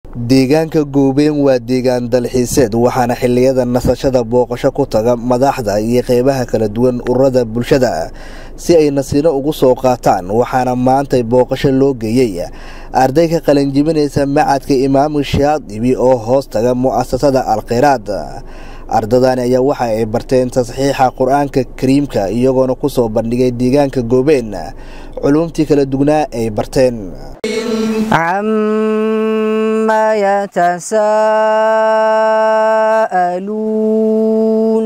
deegaanka goobeen waa deegaan dalxiiseed waxaana xilliyada nasashada booqasho ku taga madaxda iyo qeybaha kala duwan ururada bulshada si ay nasiino ugu soo qaataan waxaana maantay booqasho loo geeyey arday ka qalinjibinaysa macadka imaamu shaadibi oo hoos taga mu'asasada alkheyraad ardadani ayaa waxa ay barteen tasxiixa qur-aanka kariimka iyagoona ku soo bandhigay deegaanka goobeen culumtii kala dugnaa ay barteen عما يتساءلون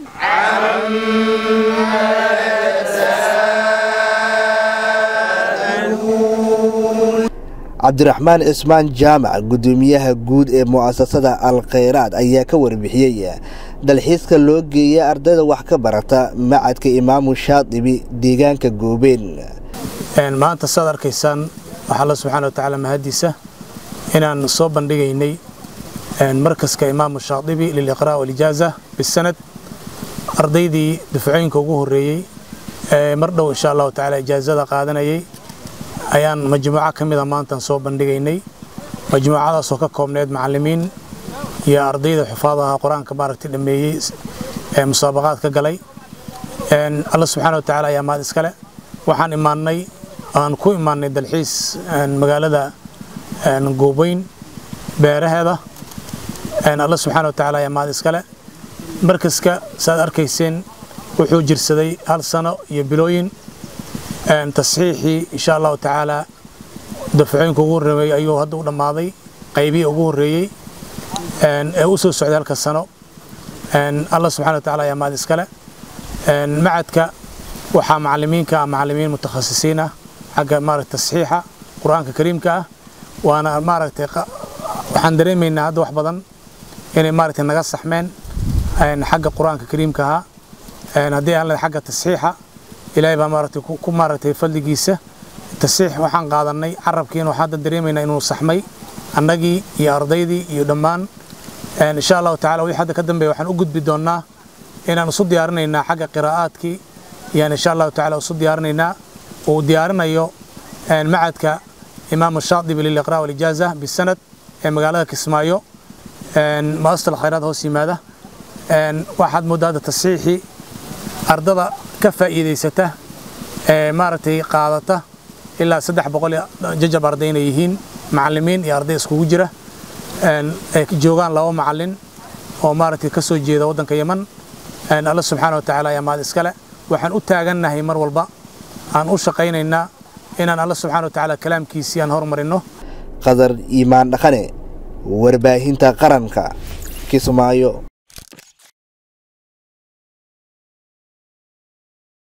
cabdiraxmaan cismaan jaamac guddoomiyaha guud ee mu'asasada alkheyraad ayaa ka warbixiyey dalxiiska loo geeyay ardayda wax ka barata macadka imaamu shaadibi deegaanka goobeen maanta saad arkaysaan waxaa alla subxaana wa tacaala mahadiisa inaan soo bandhigaynay markaska imaamu shaadibi liliqraa walijaaza bisanad ardaydii dufcooyinka ugu horreeyey ee mar dhow insha allahu tacaala ijaazada qaadanayay ayaan majmuuco ka mida maantaan soo bandhigaynay majmuucadaasoo ka koobneyd macallimiin iyo ardayda xufaadaha qur-aanka maaragtay dhammeeyey ee musaabaqaad ka galay alla subxaana wa tacaala ayaa mahad iskale waxaan imaannay aan ku imaannay dalxiis magaalada goobeyn beeraheeda alla subxaana wa tacaala ayaa mahad iskale markaska saaad arkayseen wuxuu jirsaday hal sano iyo bilooyin tasxiixii insha allahu tacaala dafcooyinka ugu horreeyey ayuu hadda u dhammaaday qaybihii ugu horreeyey ee u soo socday halka sano alla subxana wa tacala ayaa mahad iskale macadka waxaa macallimiinka ah macallimiin mutakhasisiin ah xagga maaragta tasxiixa qur-aanka kariimka ah waana maaragtay waxaan dareemaynaa hadda wax badan inay maaragtay naga saxmeen xagga qur-aanka kariimka ahaa haddii aan leedahay xagga tasxiixa ilaahay baa maaragtay ku maaragtay fadligiisa tasxiix waxaan qaadannay carabkiina waxaan hadda dareemaynaa inuu saxmay annagii iyo ardaydii iyo dhammaan insha allahu tacala wixii hadda ka dambeeya waxaan u gudbi doonnaa inaan isu diyaarinaynaa xagga qiraa'aadkii yaan insha allahu tacala isu diyaarinaynaa uu diyaarinayo macadka imaamu shaadibi liliqraa walijaaza bisanad ee magaalada kismaayo muasasat alkhayraad hoos yimaada waxaad mooddaa hadda tasxiixii ardada ka faa'iidaysata ee maaragtay qaadata ilaa saddex boqol jajab arday inay yihiin macallimiin iyo arday iskugu jira ay joogaan laba macallin oo maaragtay ka soo jeeda waddanka yeman alla subxaana wa tacaala ayaa mahad iskale waxaan u taagannahay mar walba aan u shaqaynaynaa inaan alla subxana wa tacaala kalaamkiisii aan hormarinno qadar iimaan dhaqane warbaahinta qaranka kismaayo